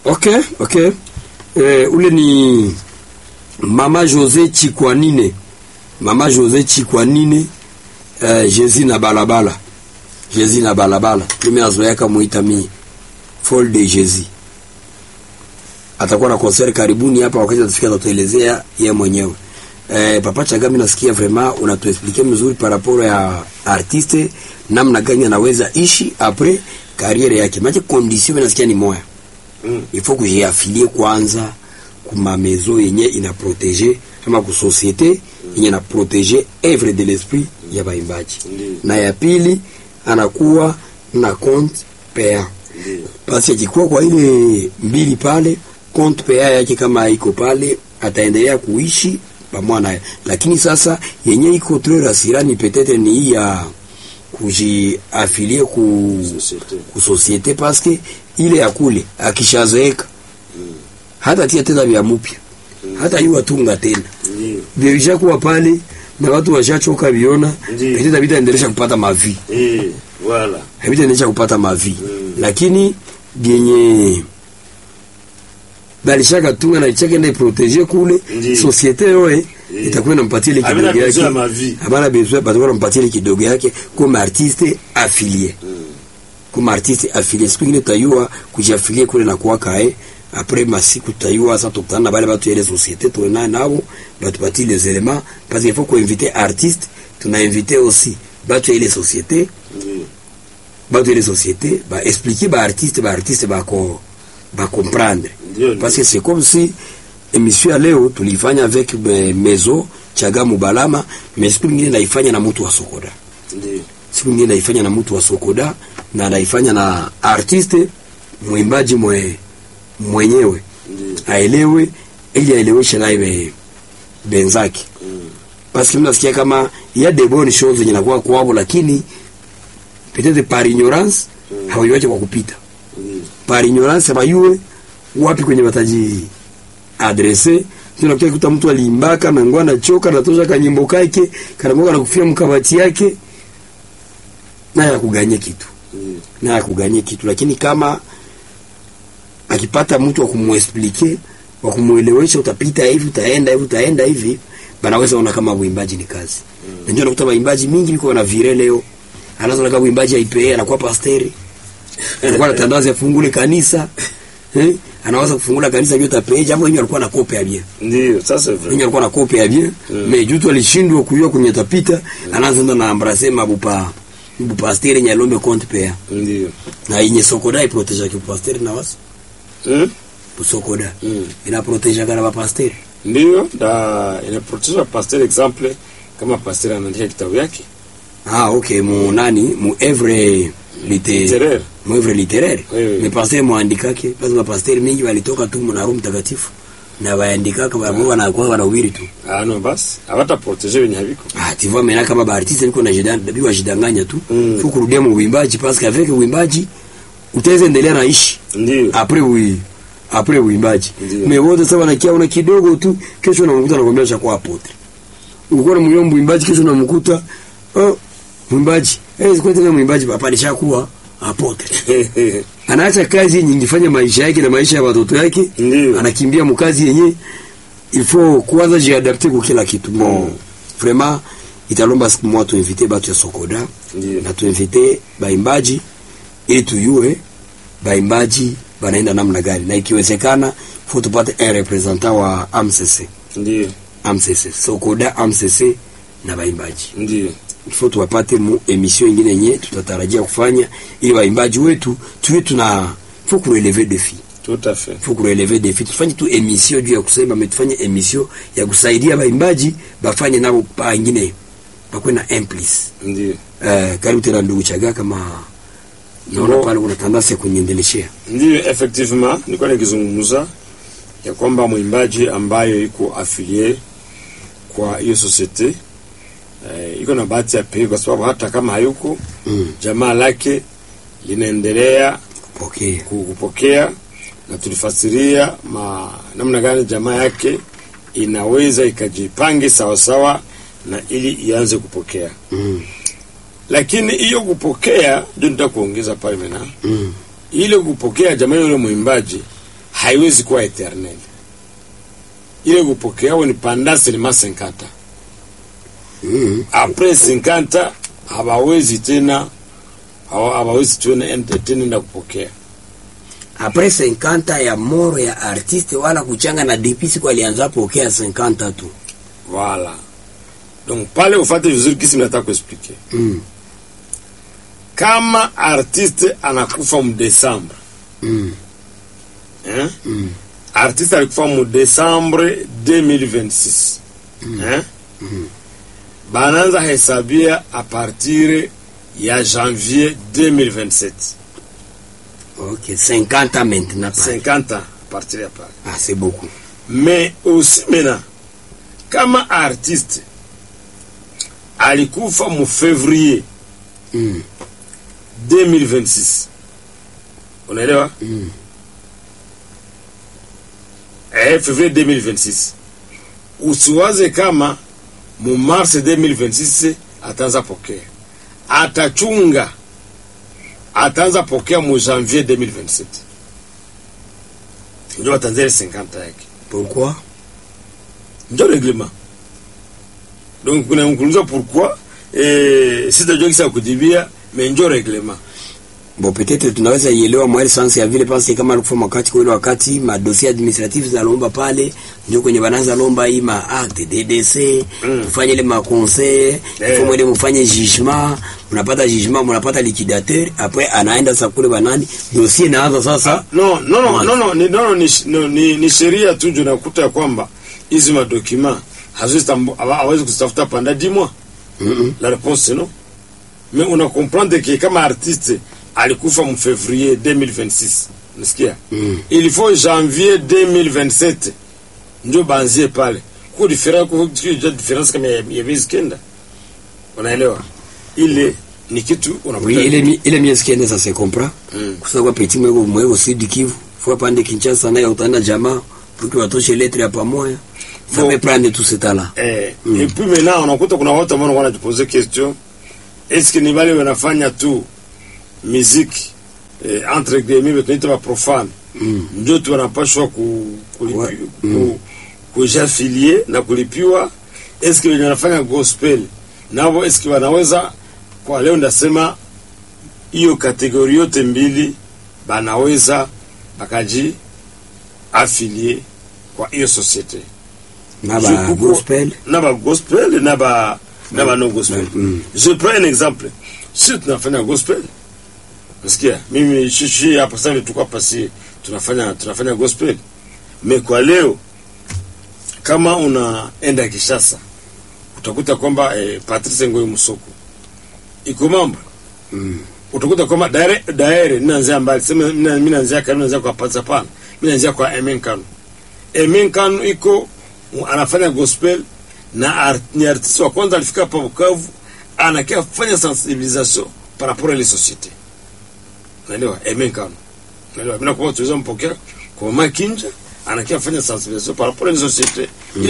Okay, okay. Eh, ule ni Mama Jose Chikwanine. Mama Jose Chikwanine eh, Jezi na balabala. Jezi na balabala. Mimi nazoea kumuita mimi Fall de Jezi. Atakuwa na concert karibuni hapa wakati atafika atatuelezea yeye mwenyewe. Eh, Papa Chagami nasikia vraiment unatuexpliquer mzuri par rapport ya artiste namna gani anaweza ishi après carrière yake. Maana condition nasikia ni moya. Mm. il faut kujiafilie kwanza kuma maison yenye ina protege ama ku societe yenye ina protege œuvre de l'esprit ya baimbaji Ndiyo. na ya pili anakuwa na compte payant Ndiyo. basi akikuwa kwa ile mbili pale compte payant yake kama iko pale ataendelea kuishi pamoja naye lakini sasa yenye iko très rassurant peut-être ni hii ya kujiafilie ku Societe. ku societe parce que ile ya kule akishazeeka hata tia tena vya mupya hata hiyo tunga tena Ndiyo. vilisha kuwa pale na watu washachoka viona Ndiyo. petita vitaendelesha kupata mavi Eh, voilà. havitaendelesha kupata mavi Mm. lakini vyenye balishaka tunga na ichake nda protege kule Ndiyo. societe yoe Eh. itakuwa inampatia ile Havina kidogo besoin yake ya mavi. habana besoin batakuwa nampatia ile kidogo yake comme artiste affilié comme artiste affilié siku ingine tutayua kujiafilie kule na kuwaka eh après masiku tutayua sasa tukutana na bale batu ya ile société tunaye nabo batupatie les éléments parce qu'il faut qu'on inviter artiste tuna inviter aussi batu ya ile société Ndiyo. batu ya ile société ba expliquer ba artiste ba artiste ba ko ba comprendre Ndiyo. parce que c'est comme si émission ya leo tulifanya avec eh, Mezo Chaga Mubalama mais siku nyingine naifanya na mtu wa Sokoda Ndiyo. siku nyingine naifanya na mtu wa Sokoda na naifanya na artiste mwimbaji mwe, mwenyewe Ndiyo. aelewe ili aeleweshe naye be- benzake Mm. parce que mimi nasikia kama il y a des bonnes choses zenye nakuwa kwao lakini peut-être par ignorance Mm. hawaiwache kwa kupita Ndiyo. par ignorance bayue wapi kwenye bataji adrese tunakuta kuta mtu aliimbaka na ngwa anachoka natosha kanyimbo kake kanamoka na kufia mkabati yake naye akuganye kitu Ndiyo. naye akuganye kitu lakini kama akipata mtu wa kumuexplike wa kumuelewesha utapita hivi utaenda hivi utaenda hivi banaweza ona kama uimbaji ni kazi mm. na ndio nakuta waimbaji mingi biko na vire leo anaanza kama uimbaji aipe anakuwa pasteri anakuwa anatandaza afungule kanisa eh anaweza kufungula kanisa ndio tapeje hapo yeye alikuwa na kope ya bien Ndiyo. Ça c'est vrai. yeye alikuwa na kope ya bien Mm. mais jutu alishindwa kujua kwenye tapita anaanza ndo na embrasser mabupa bupasteri nyalombe compte pea Ndiyo. na yenye sokoda iproteja ki pasteri na wasi Mm? sokoda Mm. inaproteja kana bapasteri Ndiyo. Da inaproteza pasteur exemple kama pasteur anaandika kitabu yake. ah okay mu nani mu evre lite Littéraire. mu evre littéraire Oui, oui. mais pasteur muandikake basi bapasteri mingi walitoka tu mu na roho mtakatifu na waandikaka wao wanakuwa wanahubiri tu Ah non basi. Hawata protéger wenye haviko. ah tu vois maintenant kama baartiste niko na jidan dabi wajidanganya tu Mm. faut kurudia mu uimbaji parce qu'avec uimbaji utaweza endelea na ishi Ndiyo. après ui après uimbaji Ndiyo. mais wote sasa wanakia una kidogo tu kesho unamkuta anakwambia cha kwa apotre ulikuwa na mwenye mwimbaji kesho unamkuta oh mwimbaji eh siku tena mwimbaji papa alishakuwa apotre anaacha kazi yenye ingefanya maisha yake na maisha ya watoto yake Ndiyo. anakimbia mkazi yenye il faut kwanza jiadapter kwa kila kitu bon Mm. vraiment italomba siku moja tuinvite batu ya Sokoda Ndiyo. na tuinvite baimbaji ili tuyue baimbaji banaenda namna gani, na ikiwezekana faut tupate un representant wa AMCC Ndiyo. AMCC Sokoda AMCC na baimbaji Ndiyo. il faut tuwapate mu emission ingine yenye tutatarajia kufanya ili waimbaji wetu tuwe tuna faut kurelever defi Tout à fait. faut kurelever defi tufanye tu emission juu ya kusema mais tufanye emission ya kusaidia baimbaji bafanye nabo pa ingine bakwe na implice Ndiyo. eh karibu tena ndugu Chaga kama naona Ndio. pale kuna tandasia kuendeleshea Ndiyo, effectivement nilikuwa nikizungumza ya kwamba mwimbaji ambayo iko afilie kwa hiyo societe eh, iko na bahati ya pekee, kwa sababu hata kama hayuko mm. jamaa lake linaendelea okay ku- kupokea, na tulifasiria ma, namna gani jamaa yake inaweza ikajipange sawasawa na ili ianze kupokea, mm. lakini hiyo kupokea ndio nitakuongeza pale mena Mm. ile kupokea jamaa yule mwimbaji haiwezi kuwa eternel ile kupokea ni pendant seulement 50 ans Mm. après 50 hawawezi tena hawa- hawawezi tena ent- tena enda kupokea Après 50 ya moro ya artiste wala kuchanga na depuis siku alianza pokea 50 tu. voilà donc pale ufate vizuri kisi nataka kuexplique Mm. kama artiste anakufa mu Desembre Mm. hein? Mm. artiste alikufa mu Desembre 2026 hein? banaanza hesabia a partir ya janvier 2027 OK, 50 ans maintenant. pale. 50 ans à partir ya pale Ah, c'est beaucoup. mais aussi maintenant kama artiste alikufa mu février Mm. 2026 unaelewa Mm. eh, février 2026 usiwaze kama mu mars 2026 ataanza pokea atachunga ataanza pokea mu janvier 2027 ndio ataanza ile 50 yake Pourquoi? ndio reglement donc kuna mkuuliza pourquoi eh, sitajua kisa ya kujibia mais ndio reglement Bon, peut-être tunaweza ielewa mwa ile sense ya vile parce kama alikufa wakati kwa ile wakati ma dossier administratif za lomba pale ndio kwenye banaanza lomba hii ma acte DDC Mm. kufanya ile ma conseil Eh. faut mwende mfanye jugement mnapata jugement mnapata liquidateur après anaenda sasa kule banani dossier inaanza sasa no no no Mwanzo. no no ni no, no, ni, sh- no, ni, ni sheria tu ndio nakuta ya kwamba hizi madokima haziwezi tambu- hawa- hawezi kuzitafuta panda di mois mm la réponse c'est non mais una comprendre que kama artiste alikufa mu février 2026 nasikia Mm. il faut janvier 2027 ndio banzie pale ku difference ku ku- difference kama ya ya miezi kenda unaelewa ile ni kitu unakuta oui ile mi- ile miezi kenda ça se comprend Mm. kusema kwa petit mwego mwego Sud Kivu faut pande Kinshasa naye utaenda jamaa pour que watoshe lettre ya pamoja ça Bon. peut prendre tout ce temps là Eh, et puis maintenant unakuta kuna watu ambao wanakuwa wanajipoze question est-ce que ni wale wanafanya tu muziki eh, entre guillemets tunaita ba profane Mm. ndio tu wanapashwa ku, kulipi, Ouais. ku, kujafilie na kulipiwa est-ce que wenye wanafanya gospel nao est-ce que wanaweza kwa leo ndasema hiyo kategori yote mbili banaweza bakaji afilie kwa hiyo societe na Je ba comprends. gospel na ba gospel na ba na ba no gospel Mm. je prends un exemple si tunafanya gospel nasikia mimi shishi hapa sasa hivi tuko hapa si tunafanya tunafanya gospel me kwa leo kama unaenda Kishasa utakuta kwamba eh, Patrice Ngoyi Musoko iko mambo Mm. utakuta kwamba daire daire ninaanzia mbali sema mina- mimi naanzia kanu naanzia kwa Patsa pana mimi naanzia kwa Emen Kanu Emen Kanu iko anafanya gospel na art, ni artiste wa kwanza alifika hapa Bukavu anakia fanya sensibilisation par rapport à les sociétés unaelewa Emen Kanu unaelewa mimi nakuwa tuweza mpokea kwa Mama Kinja anakia fanya sensibilisation par rapport à les sociétés